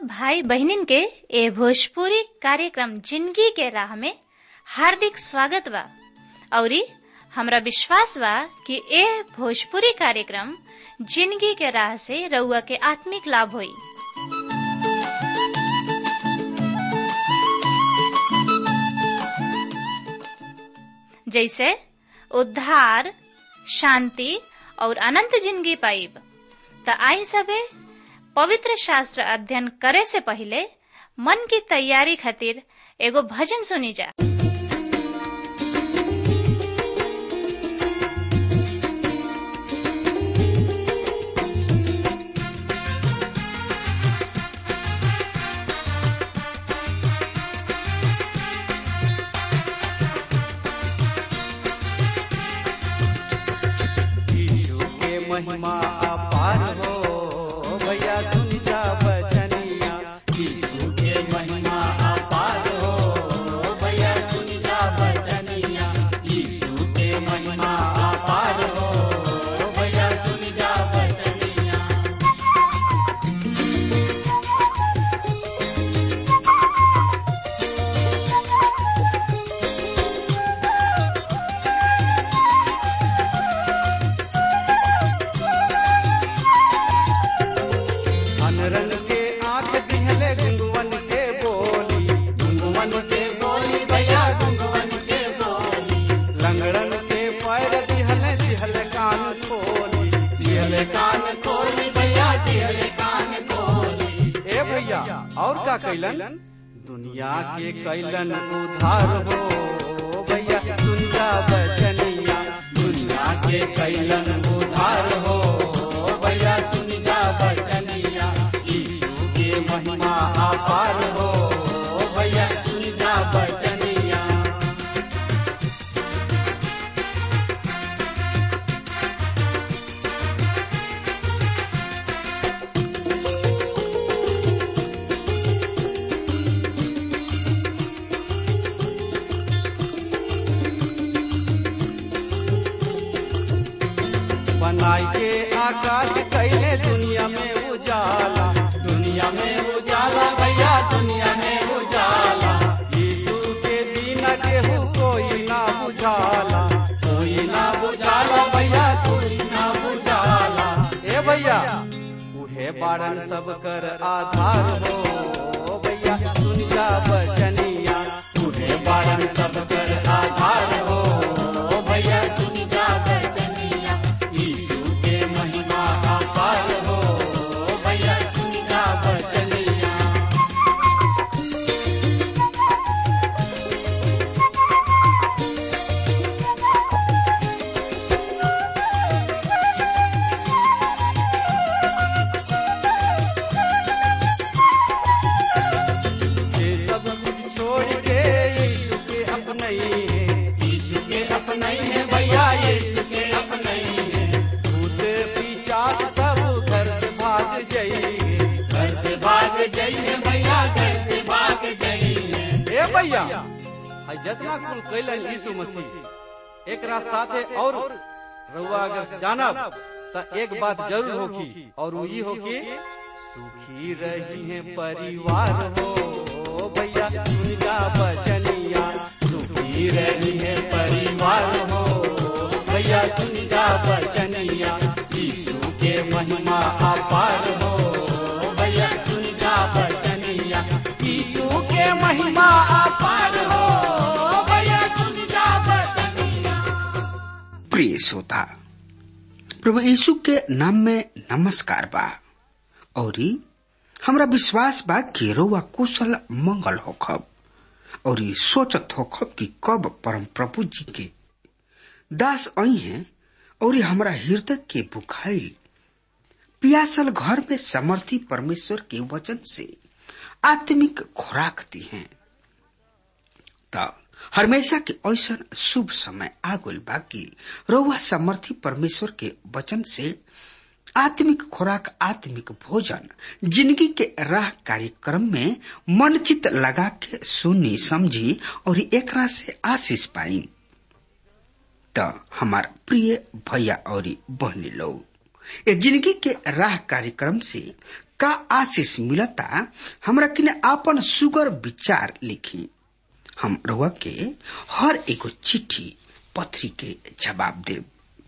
भाई बहनिन के ए भोजपुरी कार्यक्रम जिंदगी के राह में हार्दिक स्वागत बा औरी हमरा विश्वास बा कि ए भोजपुरी कार्यक्रम जिंदगी के राह से रउआ के आत्मिक लाभ होई जैसे उद्धार शांति और अनंत जिंदगी पाइब त आई सबे पवित्र शास्त्र अध्ययन करे से पहले मन की तैयारी खातिर एगो भजन सुनी जा यीशु के महिमा अपार हो भैया सुन जा बचनिया यीशु के महिमा अपार हो भैया सुन जा बचनिया यीशु के महिमा अपार हो भैया सुन जा बचनिया अनरन के आंख दिहले गुंगवन के बोली गुंगवन के बोली भैया गुंगवन के बोली लंगड़न के पैर दिहले दिहले कान खोली दिहले कान खोली भैया दिहले कान खोली ए भैया और का कैलन दुनिया के कैलन उधार हो भैया दुनिया बचनिया दुनिया के कैलन उधार हो भैया सुन जा बचनिया यीशु के महिमा अपार हो भैया सुन जा बचनिया बनाई के आकाश कैले दुनिया में उजाला दुनिया में उजाला भैया दुनिया में उजाला यीशु के बिना केहू कोई ना बुझाला कोई ना बुझाला भैया कोई ना बुझाला ए भैया उहे बारन सब कर आधार हो भैया सुन जा बचनिया उहे बारन सब कर आधार हो भैया सुन जा बचनिया यीशु के महिमा अपार हो भैया सुन जा बचनिया ये सब कुछ छोड़ के यीशु के अपने ही है यीशु के अपने ही है भैया यीशु के अपने ही है भूत पिचास सब घर से भाग जाइए घर से भाग जाइए भैया घर से भाग जाइए ए भैया है जितना कुल कैलन यीशु मसीह एक साथे और रउआ अगर जानब त एक बात जरूर होखी और वो ई होखी सुखी रही है परिवार हो भैया सुन जा बचनिया सुखी रही है परिवार हो भैया सुन जा बचनिया यीशु के महिमा अपार हो भैया सुन जा बचनिया यीशु के महिमा अपार हो भैया सुन जा बचनिया प्रिय श्रोता प्रभु यीशु के नाम में नमस्कार बा और हमरा विश्वास बा कि रउआ कुशल मंगल होखब और सोचत होखब कि कब परम प्रभु जी के दास आई हैं और हमरा हृदय के बुखाइल पियासल घर में समर्थी परमेश्वर के वचन से आत्मिक खुराक दी हैं त हमेशा के ऐसा शुभ समय आगुल बा कि रउआ समर्थी परमेश्वर के वचन से आत्मिक खुराक आत्मिक भोजन जिंदगी के राह कार्यक्रम में मन चित लगा के सुनी समझी और एकरा से आशीष पाई त हमार प्रिय भैया और बहनी लोग ये जिंदगी के राह कार्यक्रम से का आशीष मिलता हमरा किने आपन सुगर विचार लिखी हम रउआ के हर एगो चिट्ठी पत्री के जवाब देब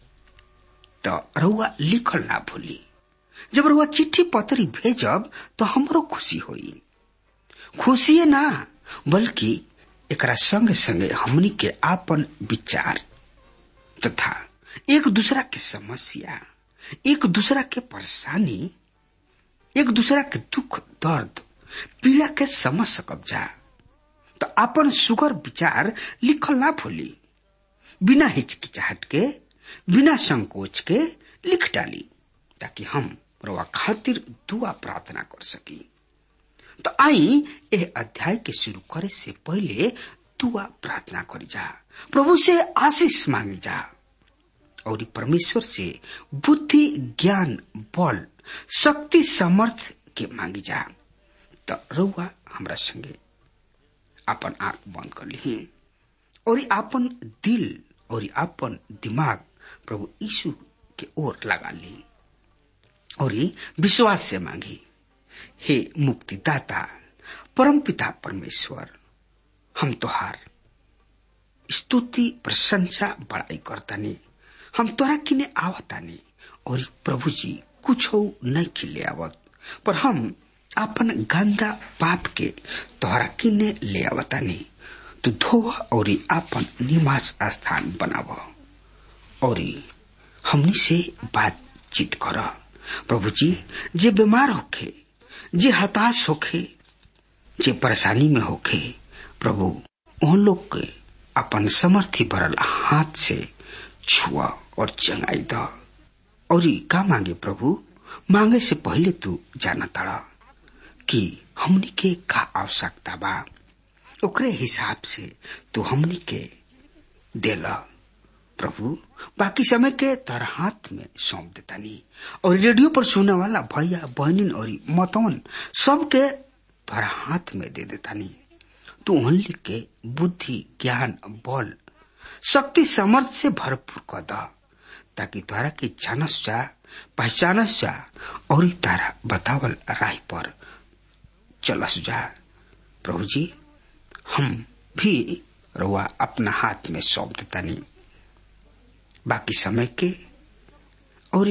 तो रउआ लिखल ना भूली जब रउआ चिट्ठी पत्री भेजब तो हमरो खुशी होई खुशी ना बल्कि एकरा संगे संगे हमनी के आपन विचार तथा एक दूसरा के समस्या एक दूसरा के परेशानी एक दूसरा के दुख दर्द पीड़ा के समझ सकब जा तो अपन सुगर विचार लिखल ना भूली बिना हिचकिचाहट के बिना संकोच के लिख डाली ताकि हम रवा खातिर दुआ प्रार्थना कर सकी तो आई एह अध्याय के शुरू करे से पहले दुआ प्रार्थना करी जा प्रभु से आशीष मांगी जा और परमेश्वर से बुद्धि ज्ञान बल शक्ति समर्थ के मांगी जा तो रउआ हमरा संगे अपन आंख बंद कर ली और अपन दिल और अपन दिमाग प्रभु यीशु के ओर लगा ली और विश्वास से मांगी हे मुक्तिदाता परम पिता परमेश्वर हम तोहार स्तुति प्रशंसा बड़ाई करतानी हम तोरा किने आवतानी और प्रभु जी कुछ नहीं खिले आवत पर हम अपन गंदा पाप के तोहरा किने ले आवतानी तू धो और अपन निवास स्थान बनाव और हमनी से बातचीत कर प्रभु जी जे बीमार होखे जे हताश होखे जे परेशानी में होखे प्रभु उन लोग के अपन समर्थी भरल हाथ से छुआ और चंगाई द और का मांगे प्रभु मांगे से पहले तू जाना तड़ा कि हमनी के का आवश्यकता बा ओकरे हिसाब से तू हमनी के देला प्रभु बाकी समय के तर हाथ में सौंप देतानी और रेडियो पर सुने वाला भैया बहनिन और मतवन सबके तोरा हाथ में दे देतानी तू उन्हीं के बुद्धि ज्ञान बल शक्ति समर्थ से भरपूर कर द ताकि तोरा के जानस जा पहचानस जा और तारा बतावल राह पर चलस जा प्रभु जी हम भी रुआ अपना हाथ में सौंप देतानी बाकी समय के और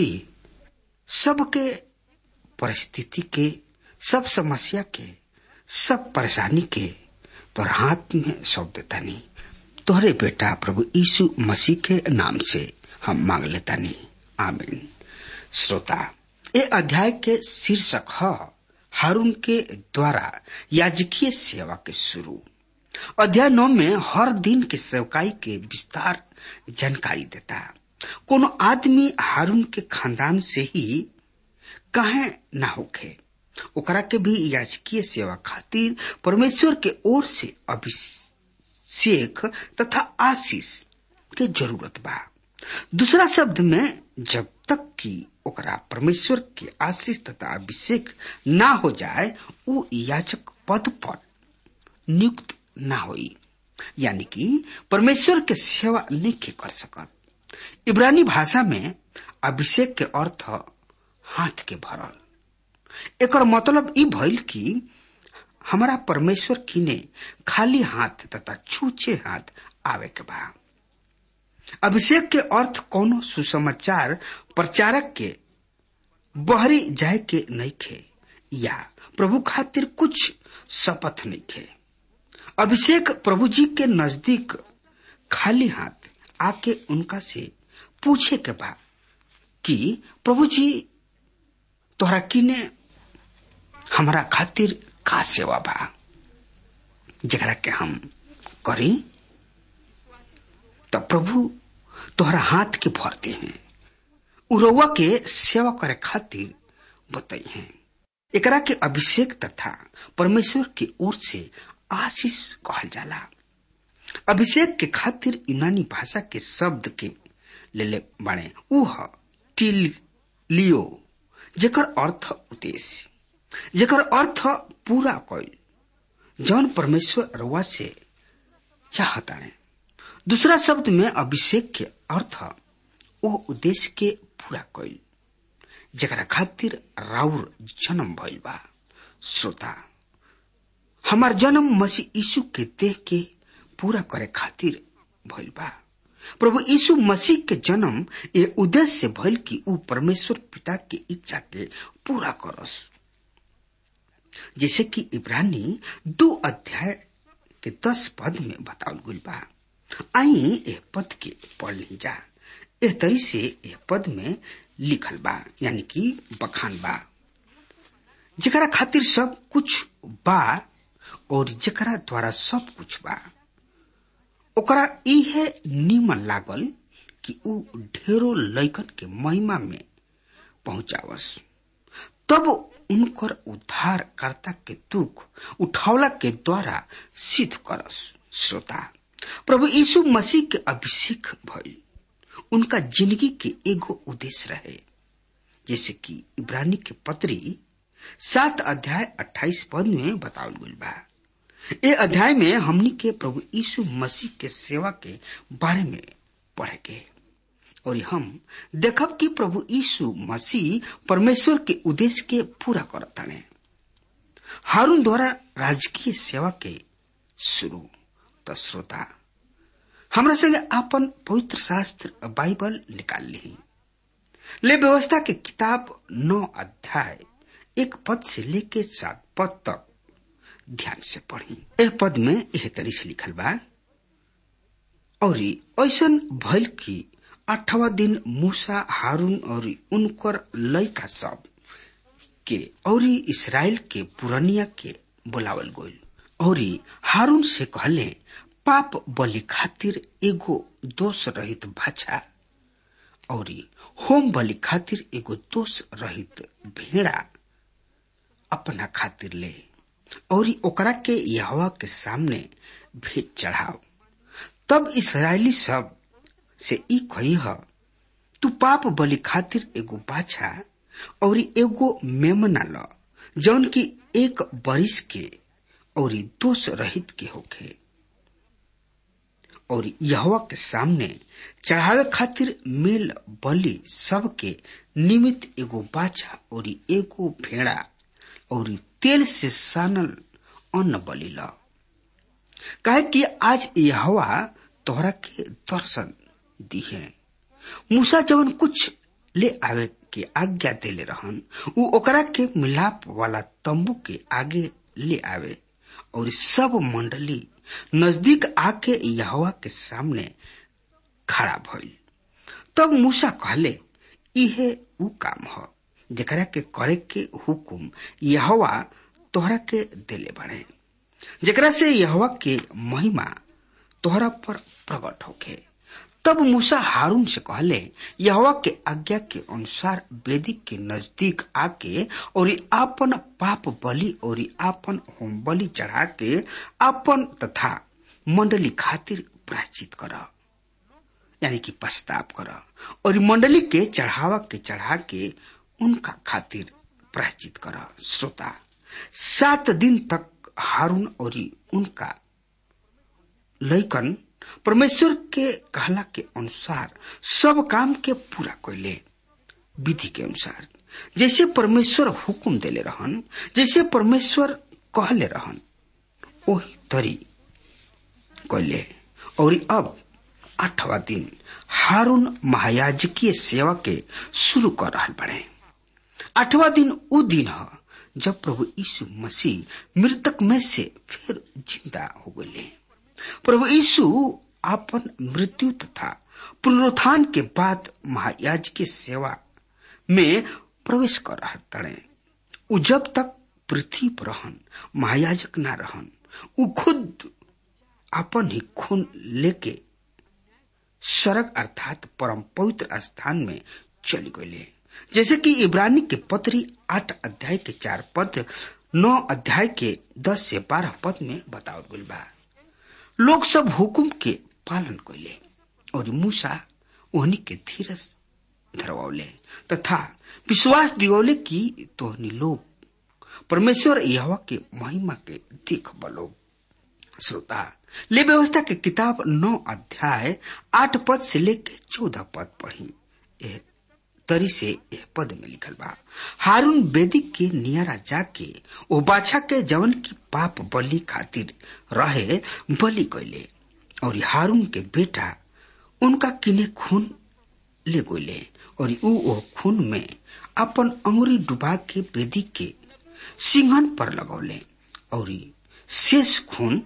सबके परिस्थिति के सब समस्या के सब परेशानी के तोहर हाथ में सौंप देता नहीं तोहरे बेटा प्रभु यीशु मसीह के नाम से हम मांग लेता नहीं आमीन श्रोता ये अध्याय के शीर्षक है हारून के द्वारा याजकीय सेवा के शुरू अध्याय नौ में हर दिन के सेवकाई के विस्तार जानकारी देता कोनो आदमी हारून के खानदान से ही कहे ना होखे ओकरा के भी याजकीय सेवा खातिर परमेश्वर के ओर से अभिषेक तथा आशीष के जरूरत बा दूसरा शब्द में जब तक कि ओकरा परमेश्वर के आशीष तथा अभिषेक ना हो जाए वो याचक पद पर नियुक्त ना होई यानी कि परमेश्वर के सेवा नहीं के कर सकत इब्रानी भाषा में अभिषेक के अर्थ हाथ के भरल एकर मतलब ई भइल कि हमारा परमेश्वर किने खाली हाथ तथा छूचे हाथ आवे के बा अभिषेक के अर्थ कोनो सुसमाचार प्रचारक के बहरी जाए के नहीं खे या प्रभु खातिर कुछ शपथ नहीं खे अभिषेक प्रभु जी के नजदीक खाली हाथ आके उनका से पूछे के बा कि प्रभु जी तोहरा किने हमारा खातिर का सेवा बा जरा के हम करी तब प्रभु तोहरा हाथ के भरते हैं उरवा के सेवा करे खातिर बताई हैं एकरा के अभिषेक तथा परमेश्वर की ओर से आशीष कहल जाला अभिषेक के खातिर यूनानी भाषा के शब्द के ले ले बने उह टिल लियो जेकर अर्थ उद्देश्य जेकर अर्थ पूरा कइल जौन परमेश्वर रवा से चाहता है दूसरा शब्द में अभिषेक के अर्थ वो उद्देश्य के पूरा कइल जरा खातिर राउर जन्म भइल बा श्रोता हमार जन्म मसीह यीशु के देह के पूरा करे खातिर भइल बा प्रभु यीशु मसीह के जन्म ये उद्देश्य से भइल कि ऊ परमेश्वर पिता के इच्छा के पूरा करस जैसे कि इब्रानी दो अध्याय के दस पद में बतावल गइल बा आई एह पद के पढ़ ली जा एह तरी से एह पद में लिखल बा यानी कि बखान बा जेकरा खातिर सब कुछ बा और जेकरा द्वारा सब कुछ बा ओकरा इहे नीमन लागल कि ऊ ढेरों लैकन के महिमा में पहुंचावस तब उनकर उद्धारकर्ता के दुख उठावला के द्वारा सिद्ध करस श्रोता प्रभु यीशु मसीह के अभिषेक भइल उनका जिंदगी के एगो उद्देश्य रहे जैसे कि इब्रानी के पत्री सात अध्याय अट्ठाईस पद में बतावल गइल बा ए अध्याय में हमनी के प्रभु यीशु मसीह के सेवा के बारे में पढ़े के और हम देखब कि प्रभु यीशु मसीह परमेश्वर के उद्देश्य के पूरा करताने हारून द्वारा राजकीय सेवा के शुरू त श्रोता हमरा संगे आपन पवित्र शास्त्र बाइबल निकाल ली ले व्यवस्था के किताब नौ अध्याय एक पद से लेके सात पद तक ध्यान से पढ़ी एह पद में यह तरी से लिखल बा और ऐसन भइल कि आठवा दिन मूसा हारून और उनकर लयका सब के और इसराइल के पुरनिया के बुलावल गइल और हारून से कहले पाप बलि खातिर एगो दोष रहित भाषा और होम बलि खातिर एगो दोष रहित भेड़ा अपना खातिर ले और ओकरा के यहवा के सामने भेंट चढ़ाओ तब इसराइली सब से ई कही ह तू पाप बलि खातिर एगो बाछा और एगो मेमना ल जौन की एक बरिस के और दोष रहित के होखे और यहवा के सामने चढ़ावे खातिर मेल बलि सब के निमित्त एगो बाछा और एगो भेड़ा और तेल से सानल अन्न बलि ल कहे कि आज यहवा तोहरा के दर्शन दी है मूसा जवन कुछ ले आवे के आज्ञा देले रहन उ ओकरा के मिलाप वाला तंबू के आगे ले आवे और सब मंडली नजदीक आके यहवा के सामने खड़ा भइल तब मूसा कहले इहे उ काम ह जेकरा के करे के हुकुम यहवा तोहरा के देले बड़े जेकरा से यहवा के महिमा तोहरा पर प्रकट होके तब मूसा हारून से कहले यहवा के आज्ञा के अनुसार वेदी के नजदीक आके और आपन पाप बलि और आपन होम बलि चढ़ा के आपन तथा मंडली खातिर प्राचित कर यानी कि पश्चाताप कर और मंडली के चढ़ावा के चढ़ा के उनका खातिर प्रायश्चित कर श्रोता सात दिन तक हारून और उनका लैकन परमेश्वर के कहला के अनुसार सब काम के पूरा कैले विधि के अनुसार जैसे परमेश्वर हुकुम देले रहन जैसे परमेश्वर कहले रहन ओही तरी कैले और अब आठवा दिन हारून महायाजकीय सेवा के शुरू कर रहा बड़े आठवा दिन उ दिन है जब प्रभु यीशु मसीह मृतक में से फिर जिंदा हो गए प्रभु यीशु अपन मृत्यु तथा पुनरुत्थान के बाद महायाज की सेवा में प्रवेश कर रहा तड़े उ जब तक पृथ्वी पर रहन महायाजक ना रहन उ खुद अपन ही खून लेके सड़क अर्थात परम पवित्र स्थान में चली गए जैसे कि इब्रानी के पत्री आठ अध्याय के चार पद नौ अध्याय के दस से बारह पद में बताओ गई बा लोग सब हुकुम के पालन कैले और मूसा ओहनी के धीरज धरवले तथा विश्वास दिवले की तोहनी लोग परमेश्वर यहवा के महिमा के देख बलो श्रोता ले व्यवस्था के किताब नौ अध्याय आठ पद से लेके चौदह पद पढ़ी तरी से यह पद में लिखल बा हारून बेदी के नियरा जाके ओ बाछा के जवन की पाप बलि खातिर रहे बलि कैले और हारून के बेटा उनका किने खून ले गोले और ऊ ओ खून में अपन अंगुरी डुबा के बेदी के सिंहन पर लगौले और शेष खून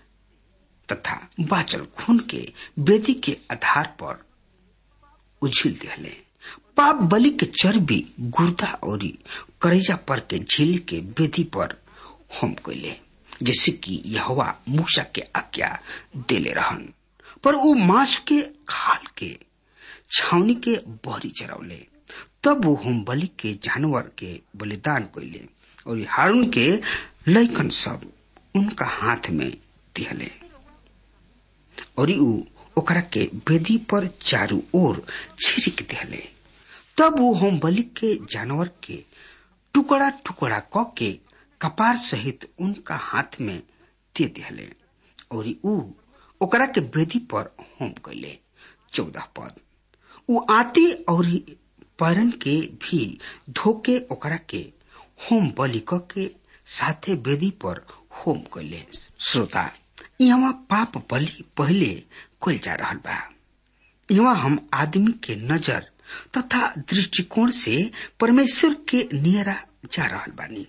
तथा बाचल खून के बेदी के आधार पर उझिल दिले पाप बलि के चर्बी गुर्दा और करेजा पर के झील के बेदी पर होम कैले जैसे कि यहवा मूसा के आज्ञा देले रहन पर वो मांस के खाल के छावनी के बहरी चरौले तब वो होम बलि के जानवर के बलिदान कैले और हारून के लैकन सब उनका हाथ में दिहले और ऊ ओकरा के बेदी पर चारू ओर छिड़क दिहले तब वो होम बलि के जानवर के टुकड़ा टुकड़ा क के कपार सहित उनका हाथ में दे दिहले और ऊ ओकरा के बेदी पर होम कैले चौदह पद ऊ आती और पैरन के भी धोके ओकरा के होम बलि क के साथे बेदी पर होम कैले श्रोता यहाँ पाप बलि पहले कल जा रहा बा यहाँ हम आदमी के नजर तथा दृष्टिकोण से परमेश्वर के नियरा जा रहा बानी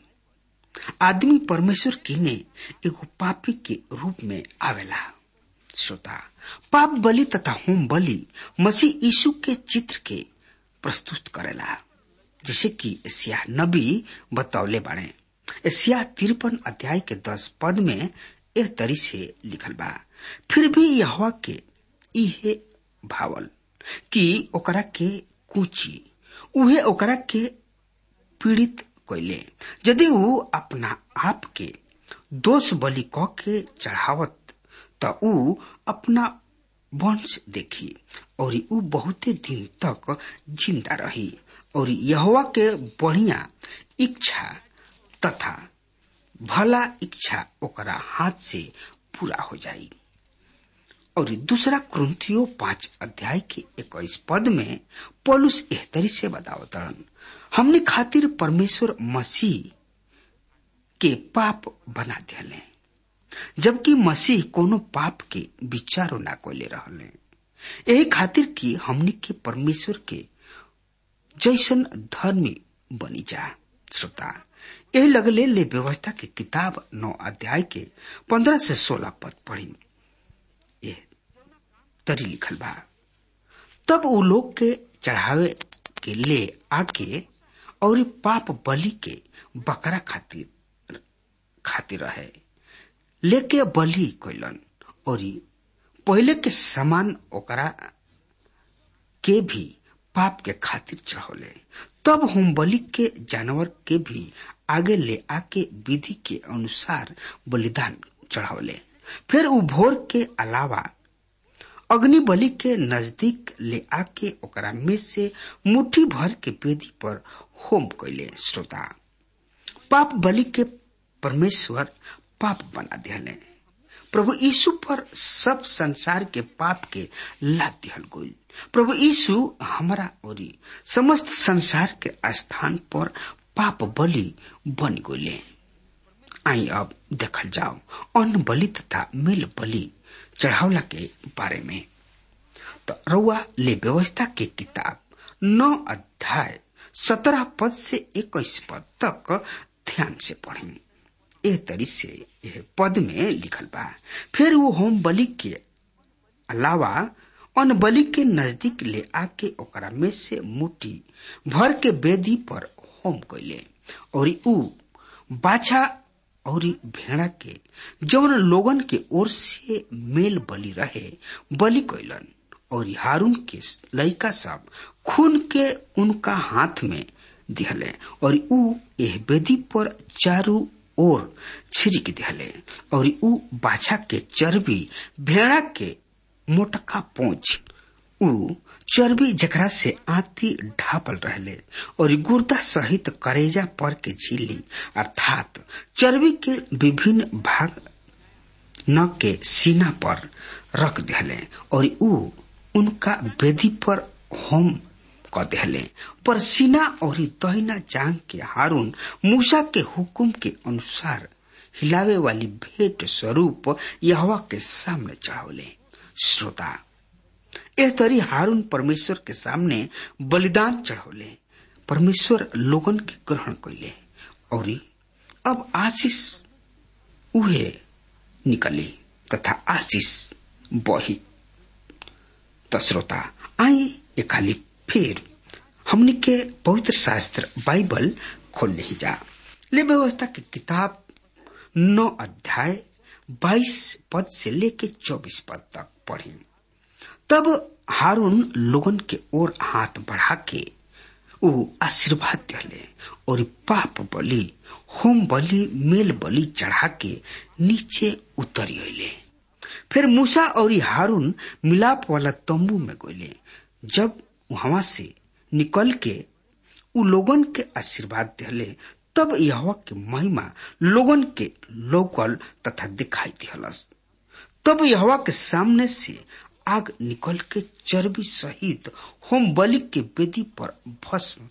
आदमी परमेश्वर किने एगो पापी के रूप में आवेला श्रोता पाप बलि तथा होम बलि मसीह यीशु के चित्र के प्रस्तुत करेला जैसे कि एशिया नबी बतौले बाड़े एशिया तिरपन अध्याय के दस पद में एह तरी से लिखल बा फिर भी यहवा के इहे भावल कि ओकरा के कूची उहे ओकरा के पीड़ित कैले यदि ऊ अपना आप के दोष बलि क के चढ़ावत त ऊ अपना वंश देखी और ऊ बहुते दिन तक जिंदा रही और यहवा के बढ़िया इच्छा तथा भला इच्छा ओकरा हाथ से पूरा हो जाई और दूसरा क्रंथियो पांच अध्याय के इक्कीस पद में पौलुस एहतरी से बतावतरण हमने खातिर परमेश्वर मसीह के पाप बना दिले जबकि मसीह कोनो पाप के विचारो ना कोले रहले यही खातिर कि हमने के परमेश्वर के जैसन धर्मी बनी जा श्रोता यही लगले ले व्यवस्था के किताब नौ अध्याय के पंद्रह से सोलह पद पढ़ी ये तरी लिखल बा तब उ लोग के चढ़ावे के ले आके और पाप बलि के बकरा खातिर खातिर रहे लेके बलि कैलन और पहले के समान ओकरा के भी पाप के खातिर चढ़ौले तब होम बलि के जानवर के भी आगे ले आके विधि के अनुसार बलिदान चढ़ौले फिर उ भोर के अलावा अग्नि बलि के नजदीक ले आके ओकरा में से मुट्ठी भर के वेदी पर होम कैले श्रोता पाप बलि के परमेश्वर पाप बना दिले प्रभु यीशु पर सब संसार के पाप के लाद दिहल गई प्रभु यीशु हमारा और समस्त संसार के स्थान पर पाप बलि बन गए आई अब देखल जाओ अन्न बलि तथा मेल बलि चढ़ावला के बारे में तो रउआ ले व्यवस्था के किताब नौ अध्याय सत्रह पद से इक्कीस पद तक ध्यान से पढ़ें ए तरी से यह पद में लिखल बा फिर वो होम बलि के अलावा अन्न बलि के नजदीक ले आके ओकरा में से मुट्ठी भर के बेदी पर होम कैले और ऊ बाछा और भेड़ा के जवन लोगन के ओर से मेल बलि रहे बलि कैलन और हारून के लड़का सब खून के उनका हाथ में दिहले और ऊ एह बेदी पर चारू ओर छिड़क दिहले और ऊ बाछा के चर्बी भेड़ा के मोटका पोंछ ऊ चर्बी जकरा से आती ढापल रहले और गुर्दा सहित करेजा पर के झीली अर्थात चर्बी के विभिन्न भाग न के सीना पर रख दिले और ऊ उनका वेदी पर होम क देहले पर सीना और दहिना जांग के हारून मूसा के हुकुम के अनुसार हिलावे वाली भेंट स्वरूप यहवा के सामने चढ़ावले श्रोता एह तरी हारून परमेश्वर के सामने बलिदान चढ़ौले परमेश्वर लोगन के ग्रहण कैले और अब आशीष उहे निकली तथा आशीष बही त श्रोता आई ए खाली फिर हमने के पवित्र शास्त्र बाइबल खोल ले जा ले व्यवस्था की किताब नौ अध्याय बाईस पद से लेके चौबीस पद तक पढ़ी तब हारून लोगन के ओर हाथ बढ़ा के ऊ आशीर्वाद दिले और पाप बलि होम बलि मेल बलि चढ़ा के नीचे उतरी अले फिर मूसा और हारून मिलाप वाला तंबू में गोले जब वहां से निकल के उ लोगन के आशीर्वाद दिले तब यह के महिमा लोगन के लोकल तथा दिखाई दिहलस तब यहवा के सामने से आग निकल के चर्बी सहित होम बलि के वेदी पर भस्म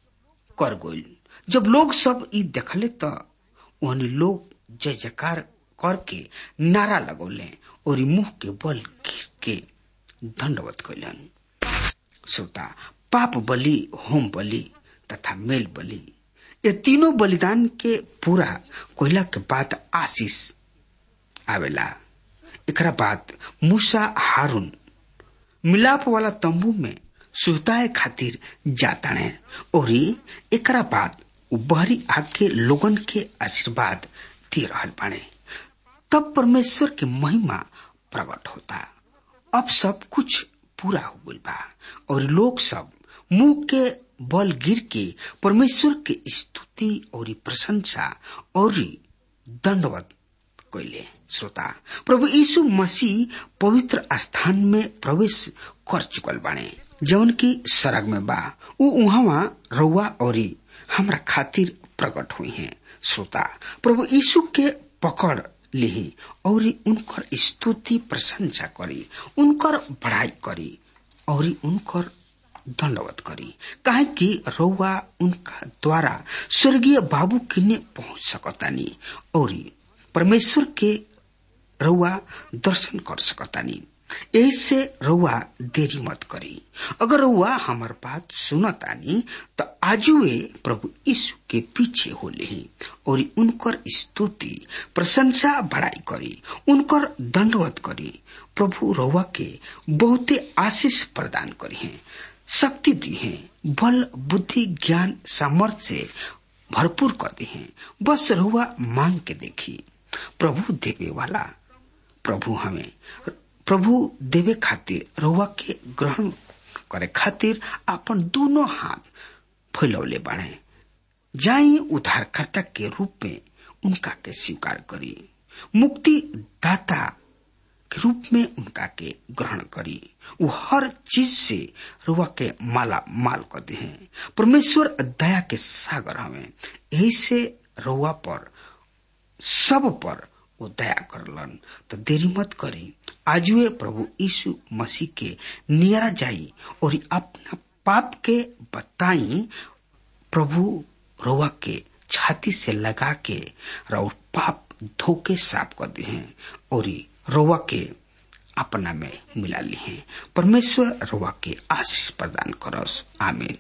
कर गइल जब लोग सब ई देखले त ओहनी लोग जय जयकार करके नारा लगौले और मुंह के बल गिर के दंडवत कैलन श्रोता पाप बलि होम बलि तथा मेल बलि ये तीनों बलिदान के पूरा कोयला के बाद आशीष आवेला एकरा बाद मूसा हारून मिलाप वाला तंबू में सुताए खातिर जाताने और एकरा बाद उ बहरी आके लोगन के आशीर्वाद दे रहल बाने तब परमेश्वर के महिमा प्रकट होता अब सब कुछ पूरा हो गइल बा और लोग सब मुंह के बल गिर के परमेश्वर के स्तुति और प्रशंसा और दंडवत कैले श्रोता प्रभु यीशु मसीह पवित्र स्थान में प्रवेश कर चुकल बाणे जवन की सरग में बा उ उहवा रउआ और हमरा खातिर प्रकट हुई हैं श्रोता प्रभु यीशु के पकड़ लिही और उनकर स्तुति प्रशंसा करी उनकर बढ़ाई करी और उनकर दंडवत करी काहे कि रउआ उनका द्वारा स्वर्गीय बाबू किने पहुंच सकतानी और परमेश्वर के रउआ दर्शन कर सकतानी ऐसे रउआ देरी मत करी अगर रउआ हमार बात सुनतानी तो आजुए प्रभु यीशु के पीछे हो ले और उनकर स्तुति प्रशंसा बढ़ाई करी उनकर दंडवत करी प्रभु रउआ के बहुते आशीष प्रदान करी है शक्ति दी है बल बुद्धि ज्ञान सामर्थ्य से भरपूर कर दी है बस रहुआ मांग के देखी प्रभु देवे वाला प्रभु हमें प्रभु देवे खातिर रहुआ के ग्रहण करे खातिर अपन दोनों हाथ फैलौले बाढ़े जाई उद्धारकर्ता के रूप में उनका के स्वीकार करी मुक्ति दाता के रूप में उनका के ग्रहण करी वो हर चीज से रुआ के माला माल कर दे हैं परमेश्वर दया के सागर हमें यही से रुआ पर सब पर वो दया करलन तो देरी मत करी आजुए प्रभु यीशु मसीह के नियरा जाई और अपना पाप के बताई प्रभु रोवा के छाती से लगा के और पाप धोके साफ कर दे हैं और रोवा के अपना में मिला ली हैं परमेश्वर रोवा के आशीष प्रदान करस आमीन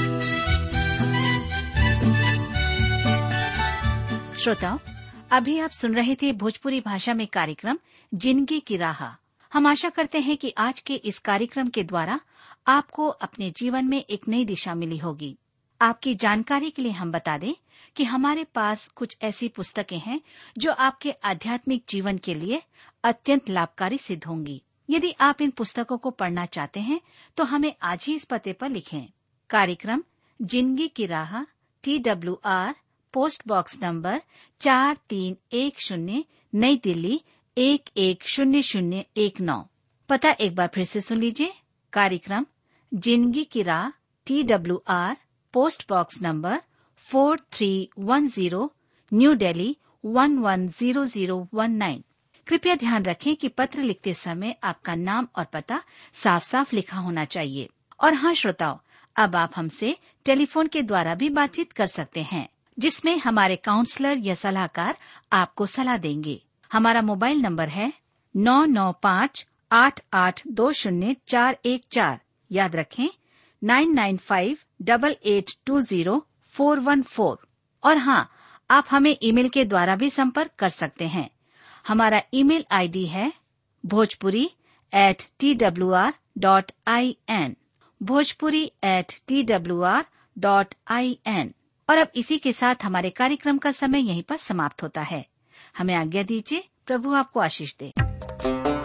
श्रोताओं अभी आप सुन रहे थे भोजपुरी भाषा में कार्यक्रम जिंदगी की राह हम आशा करते हैं कि आज के इस कार्यक्रम के द्वारा आपको अपने जीवन में एक नई दिशा मिली होगी आपकी जानकारी के लिए हम बता दें कि हमारे पास कुछ ऐसी पुस्तकें हैं जो आपके आध्यात्मिक जीवन के लिए अत्यंत लाभकारी सिद्ध होंगी यदि आप इन पुस्तकों को पढ़ना चाहते हैं तो हमें आज ही इस पते पर लिखें कार्यक्रम जिंदगी की राह T W R post box number चार तीन एक शून्य नई दिल्ली एक एक शून्य शून्य एक नौ पता एक बार फिर से सुन लीजिए कार्यक्रम जिंदगी की राह T W R post box number four three one zero new Delhi one one zero zero one nine कृपया ध्यान रखें कि पत्र लिखते समय आपका नाम और पता साफ साफ लिखा होना चाहिए और हाँ श्रोताओं अब आप हमसे टेलीफोन के द्वारा भी बातचीत कर सकते हैं जिसमें हमारे काउंसलर या सलाहकार आपको सलाह देंगे हमारा मोबाइल नंबर है नौ नौ पाँच आठ आठ दो शून्य चार एक चार याद रखें nine nine five double eight two zero four one four और हाँ आप हमें ईमेल के द्वारा भी संपर्क कर सकते हैं हमारा ईमेल आईडी है Bhojpuri at T W R dot I N Bhojpuri at T W R dot I N और अब इसी के साथ हमारे कार्यक्रम का समय यहीं पर समाप्त होता है हमें आज्ञा दीजिए प्रभु आपको आशीष दे